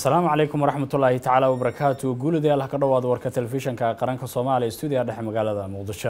asalaamu calaykum waraxmatullaahi tacaala wabarakaatu guulidii allah ka dhowaada warka telefishanka qaranka soomaaliya stuudiga dhexe magaalada muqdisho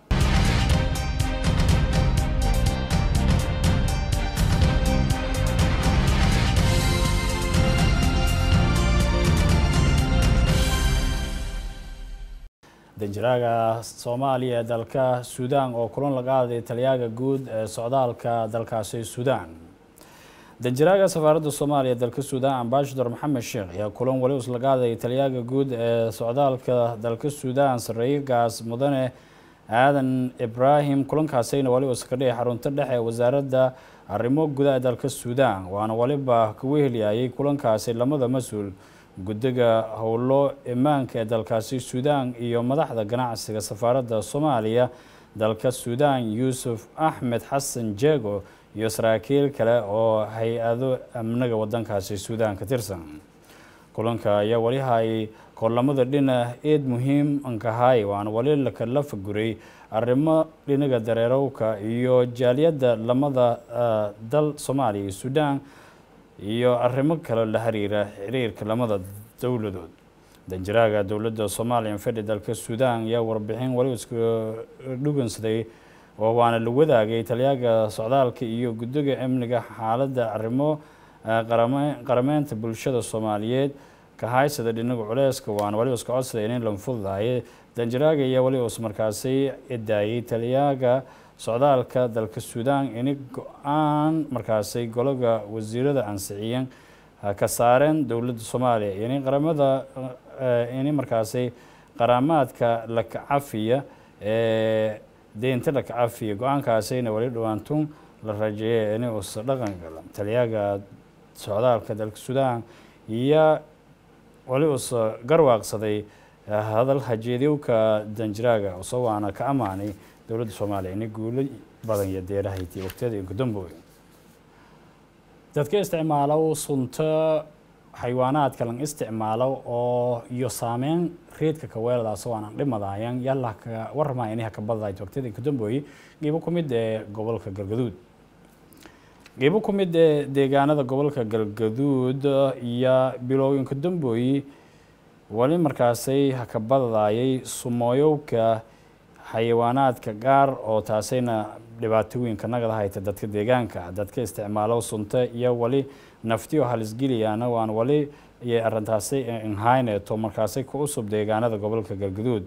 danjiraaga soomaaliya ee dalka suudaan oo kulan laga aaday taliyaaga guud ee socdaalka dalkaasi suudaan danjiraaga safaaradda soomaaliya ee dalka suudaan ambashador maxamed sheekh ayaa kulan weli us laga aaday taliyaaga guud ee socdaalka dalka suudaan sarreeyagaas mudane aadan ibraahim kulankaasina weli us ka dhigay xarunta dhexe ee wasaaradda arrimo gudaha ee dalka suudaan waana weliba kugu heliyayay kulankaasi lamada mas-uul guddiga howlo imaanka ee dalkaasi suudaan iyo madaxda ganacsiga safaaradda soomaaliya dalka suudaan yuusuf axmed xasan jeego iyo saraakiil kale oo hay-ado amniga wadankaasi suudaan ka tirsan kulanka ayaa weli hay koorlamada dhina eed muhiim ankahay waana weli lakala faguray arrimo dhinaga dareerowka iyo jaaliyadda lamada dal soomaaliya iyo suudaan iyo arrimo kale la xiriira xiriirka lamada dowladood danjiraaga dowladda soomaaliya fedhi dalka suudaan ayaa warbixin weli iska dhugansaday oo waana la wadaagay taliyaaga socdaalka iyo guddiga amniga xaaladda arrimo qarameynta bulshada soomaaliyeed ka haysada dhinaga culeyska waana weli iska codsaday in la fududahay danjiraaga ayaa weli us markaasi edaayay taliyaaga socdaalka dalka suudaan ini go-aan markaasay golaga wasiirada ansixiyeen ka saareen dowladda soomaaliya ini qaramada ini markaasay qaramaadka lakacafiya ee deynta lakacafiya go-aankaasayna weli dhawaantun la rajeeyay ini usa dhaqan gala taliyaaga socdaalka dalka suudaan iyo weli usa garwaaqsaday hadal hajeedyowka danjiraaga usa waana ka amaanay dowladda soomaaliya ini guulo badan iyo deerahayti waqtiyada gudambooy dadka isticmaalow sunto xayawaanaadka lan isticmaalo oo iyo saameyn reedka kaweeladaas oo aanan dhimadayan yalla ka warramaya inay ka badadayd waqtiyada gudambooy qiibo ku mid ee gobolka galgaduud qiibo ku mid ee deegaanada gobolka galgaduud iyo bilooyinka dambooyi weli markaasay haka badadayay sumooyowka xayawaanaadka gaar oo taasayna dhibaatooyinka nagada hayta dadka deegaanka dadka isticmaalo sunta iyo weli naftiyo halisgeliyaana waan weli iyo arintaasi inhayneto markaasay ku usub deegaanada gobolka galgaduud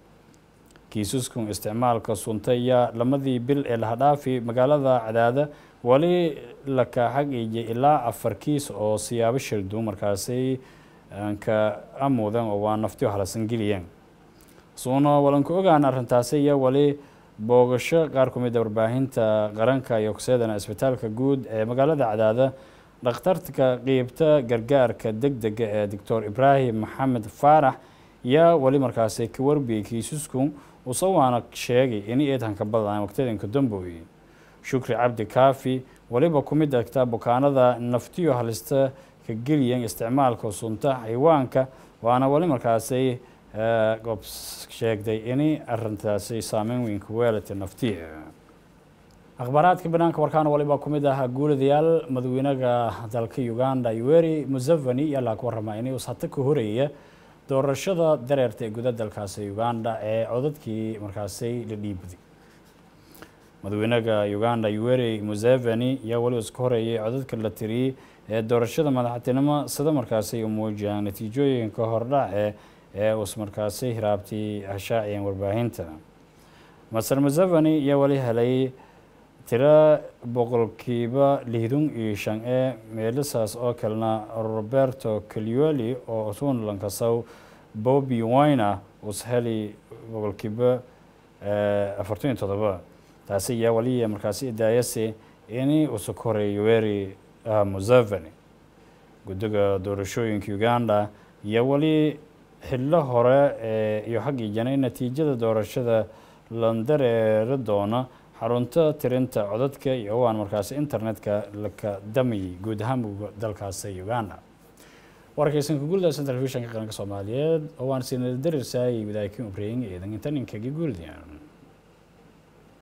kiisaskun isticmaalka sunta iyo lamadii bil ee lahadhaafi magaalada cadaada weli laka xagiiya ilaa afar kiis oo siyaabo shirdu markaasay ka amuudan oo waa naftiyo halasangeliyeen suuna walanku ogaan arrintaasi iyo weli boogasho qaar ku mid a warbaahinta qaranka iyo kuseedana isbitaalka guud ee magaalada cadaada dhakhtarka qiibta gargaarka deg dega ee doctor ibraahim maxamed faarax yaa weli markaasi ka warbiyey kiisasku use waana sheegay in eedhanka badaan waqtiyadanka dambooy shukri cabdi kaafi weliba ku mid agta bukaanada naftiyo halista ka geliyan isticmaalka sunta xayawaanka waana weli markaasi goob sheegday inay arintaasi saameyn weyn ku weelata naftiya akhbaaraadka banaanka warkaana waliba ku mid ah guuladayaal madaxweynaha dalka uganda yoweri museveni ayaa laga warramaa inay ushato ka horeeya doorashada dareerta ee guda dalkaasi uganda ee codadkii markaasi la dhiibday madaxweynaha uganda yoweri museveni ayaa weli iska horeeyay codadka la tiriyey ee doorashada madaxtinimo sida markaasi muujiyaan natiijooyinka hordhac ee ee us markaasi hiraabtii hashaaciyeen warbaahinta maser museveni ayaa weli helay tiro boqolkiiba lihdun iyo shan ee meelisaas oo kalena roberto calioli oo puntlandkasow bobby wina us heli boqolkiiba afartan iyo todoba taasi ayaa weli markaasi idaayasi ini usa ka horeeya yoweri museveni guddiga doorashooyinka uganda iyo weli xillo hore iyo xaggiijana in natiijada doorashada landareeri doona xarunta tirinta codadka iyo waan markaasi internetka laka damayay guud ahaan dalkaasi uganda warkaysanka guuldaasa telefishanka qaranka soomaaliyeed oo waan sinadarirsaayay wadaakin ubreyin eedan intaninkaga guuldiyan